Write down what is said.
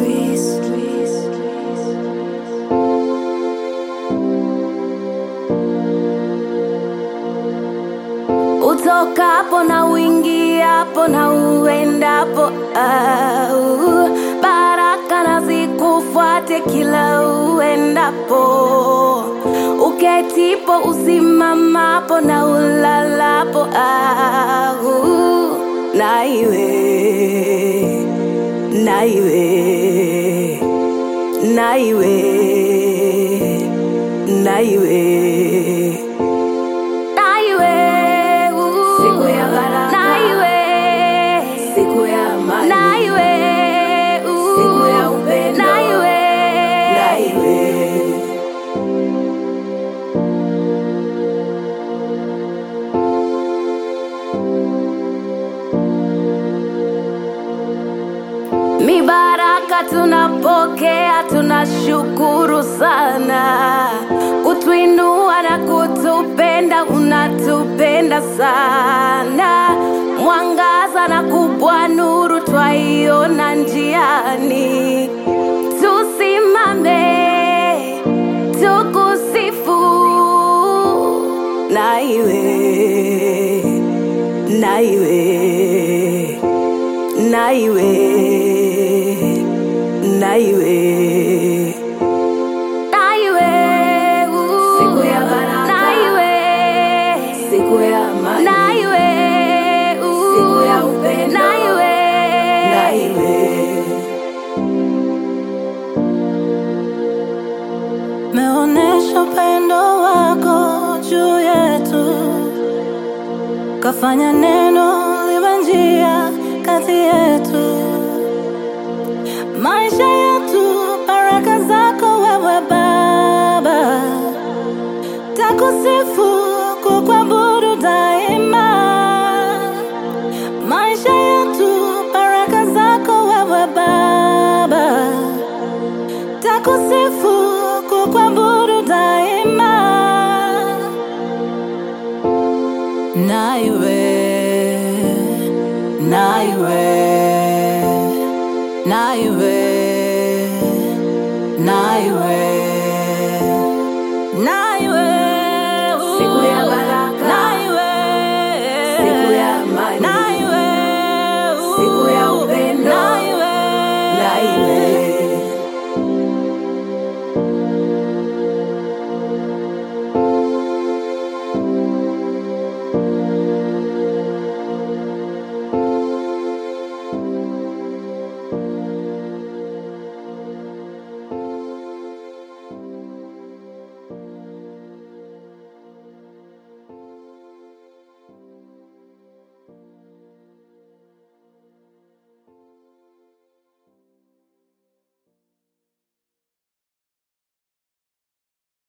utokapo na uingiapo na uendapo au baraka na zikufuate kila uendapo uketipo usimamapo na ulalapo au na iwe na iwe na iwe na iwe Naiwe, uh, Siku ya baraka. Naiwe, Siku ya amani. Naiwe, uh, Siku ya upendo. Naiwe, Naiwe. mibaraka tunapokea, tunashukuru sana, kutuinua na kutupenda, unatupenda sana, mwangaza na kubwa nuru twaiona njiani, tusimame tukusifu, na iwe na iwe na iwe na iwe na iwe uh, Siku ya baraka. na iwe Siku ya amani. na iwe uh, Siku ya upendo. na iwe Naiwe. meonesha upendo wako juu yetu, kafanya neno liwe njia kati yetu, maisha yetu, baraka zako wewe Baba, takusifu kukuabudu daima, maisha yetu, baraka zako wewe Baba takusifu kukuabudu daima naiwe naiwe naiwe naiwe naiwe Siku ya baraka. naiwe Siku ya amani. naiwe Siku ya upendo. naiwe Naiwe.